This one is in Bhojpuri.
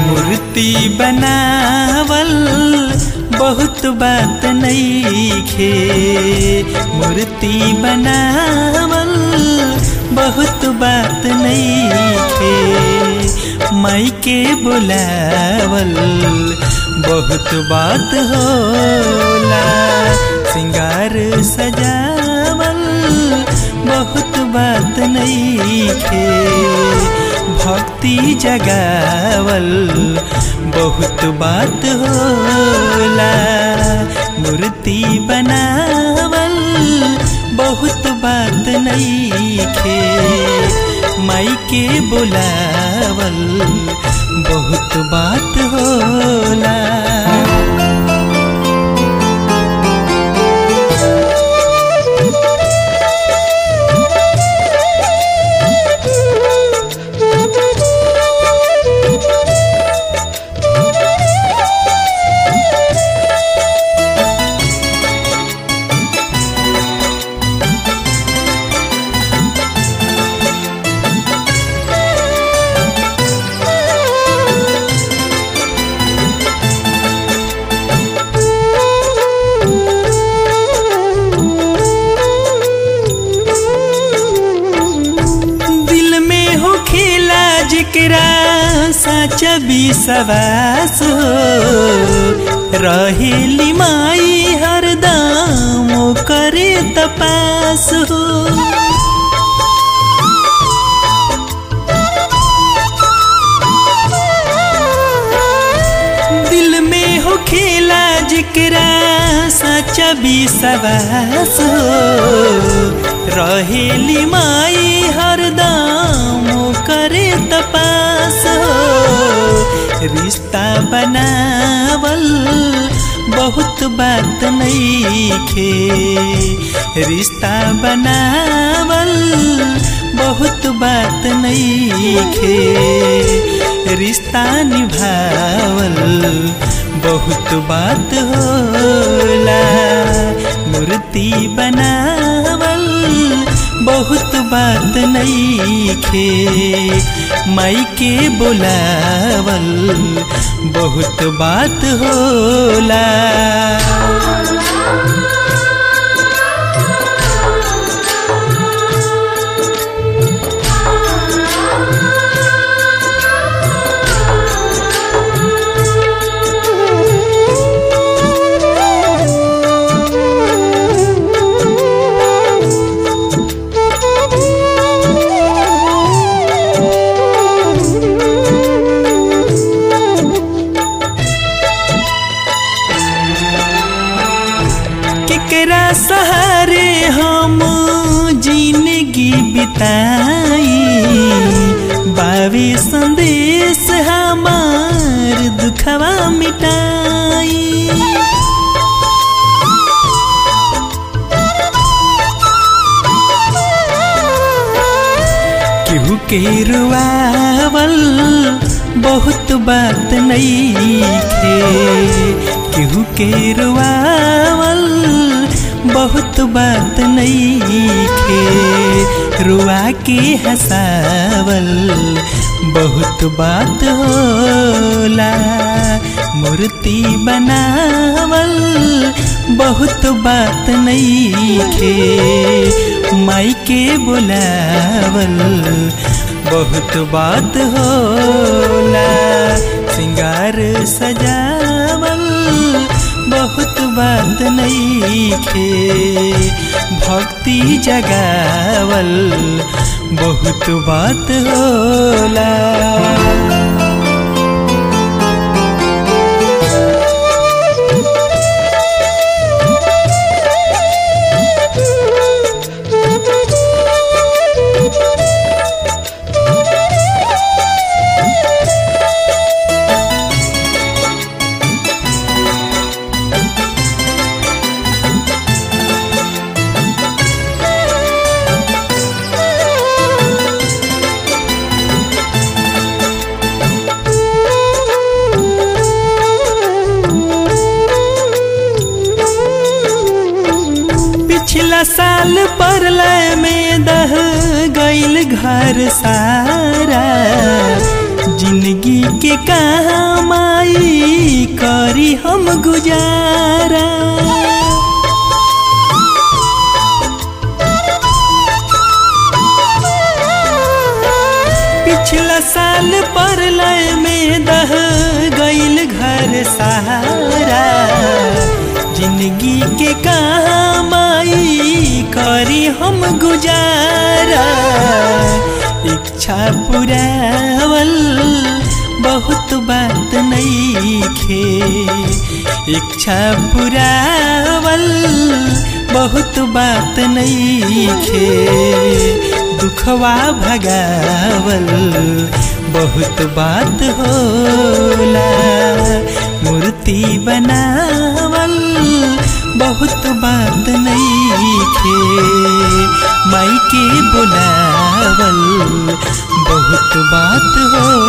मूर्ति बनावल बहुत बात नईखे मूर्ति बनावल बहुत बात नईखे माई के बुलावल बहुत बात होला सिंगार सजावल बहुत बात नईखे भक्ति जगावल बहुत बात होला मूर्ति बनावल बहुत बात नईखे माई के बुलावल बहुत बात होला दिल में हो खेला जिकरा सच्चा विश्वास हो रहेली माई हरदम करे तपास हो दिल में हो खेला जिकरा सच्चा विश्वास हो रहेली माई हरदम करे तपास हो रिश्ता बनावल बहुत बात नईखे रिश्ता बनावल बहुत बात नईखे रिश्ता निभावल बहुत बात होला मूर्ति बनावल बहुत बात नईखे माई के बुलावल बहुत बात होला केकरा सहारे हम जिंदगी बिताई बावी संदेश हमार दुखवा मिटाई केहू के रुआवल बहुत बात नईखे केहू के रुआवल बहुत बात नईखे रुआ के हंसावल बहुत बात होला मूर्ति बनावल बहुत बात नईखे माई के बुलावल बहुत बात होला सिंगार सजावल बहुत बात नईखे भक्ति जगावल बहुत बात होला पिछला साल परलय में दह गईल घर सारा जिंदगी के काम आई करी हम गुजारा पिछला साल पर लय में दह गईल घर सहारा जिंदगी के काम आई करी हम गुजारा इच्छा पुरावल बहुत बात नहीं खे इच्छा पुरावल बहुत बात नहीं खे दुखवा भगावल बहुत बात होला मूर्ति बनावल बहुत बात नहीं खे माई के बुलावल बहुत बात हो